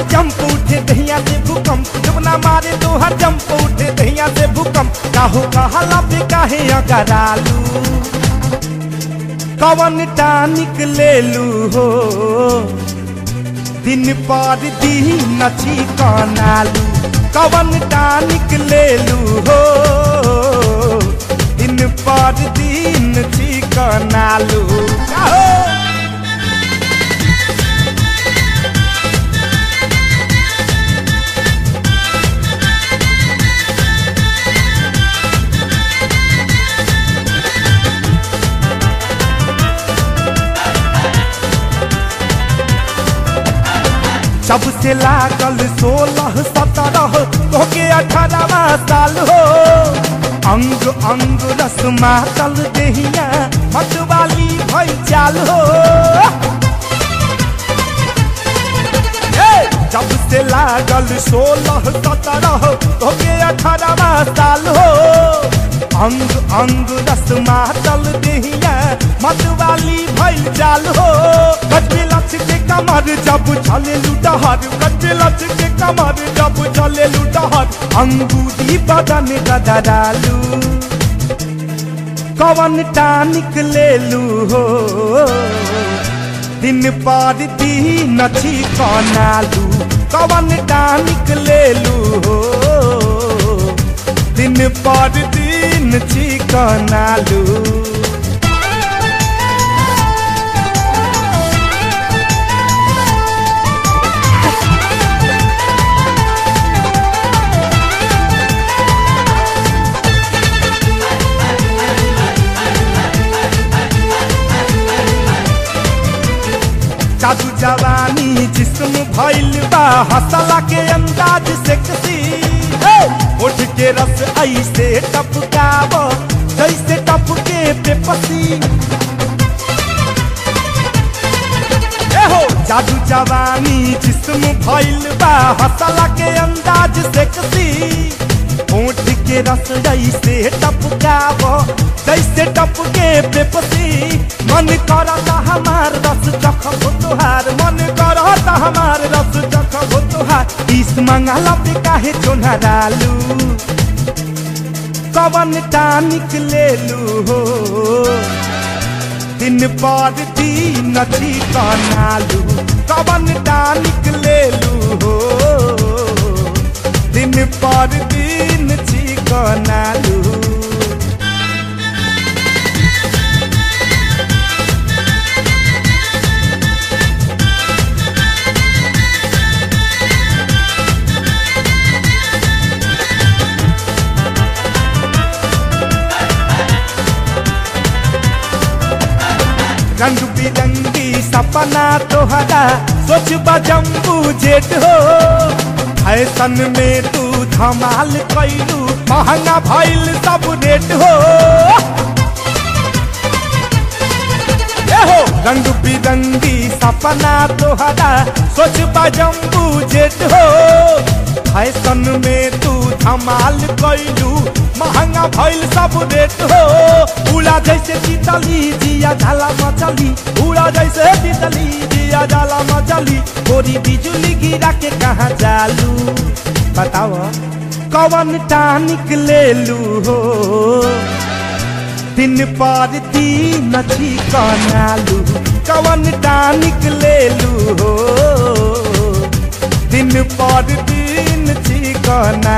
jump उठे दहिया से भूकंप जमुना मारे तोहर जंप उठे दहिया से भूकंप काहो कहला पे काहे अगरालू कवन टानिक ले लू हो दिन पर दिन नची कनालू कवन टानिक ले लू हो दिन पर दिन चिकनालू काहो जब से लागल सोलह सत्रह तोके अठारहवा साल हो अंग अंग रस मातल देहिया मतवाली भई चाल हो ए, जब से लागल सोलह सत्रह तोके अठारहवा साल हो अंग अंग रस मातल देहिया मतवाली भइल जाल हो कटबे लच के कमर जब चले लुटहर कटबे लच के कमर जब चले लुटहर अंगूरी बदन गदरालू कवन टानिक ले लू हो दिन पर दिन छी कनालू कवन टानिक ले लू हो दिन पर दिन छी कनालू जादू जवानी जिस्म भइल बा हसला के अंदाज से कसी उठ के रस ऐसे टपकाव जैसे टपके पे पसी ए हो जादू जवानी जिस्म भइल बा हसला के अंदाज से कसी होठ के रस जैसे टपकाव जैसे टपके पे पसी मन करता हमार रस चखब तुहार मन करता हमार रस चखब तुहार इस मंगला पे काहे चोना डालू कवन टानिक ले लू हो दिन पर दिन छी कनालू कवन टानिक ले लू हो दिन पर दिन छी कनालू रंग बिरंगी सपना तोहरा सोच बजम्बू जेट हो फैशन में तू धमाल कैलू महंगा भइल सब रेट हो ए हो रंग बिरंगी सपना तोहरा सोच बजम्बू जेट हो फैशन में तू धमाल कैलू महंगा भइल सब रेट हो उड़ा जैसे तितली जिया झाला मचली उड़ा जैसे तितली जिया झाला मचली गोरी बिजुली गिरा के कहाँ जालू बताओ कवन टानिक ले लू हो दिन पर दिन छी कनालू कवन टानिक ले लू हो दिन पर दिन छी कना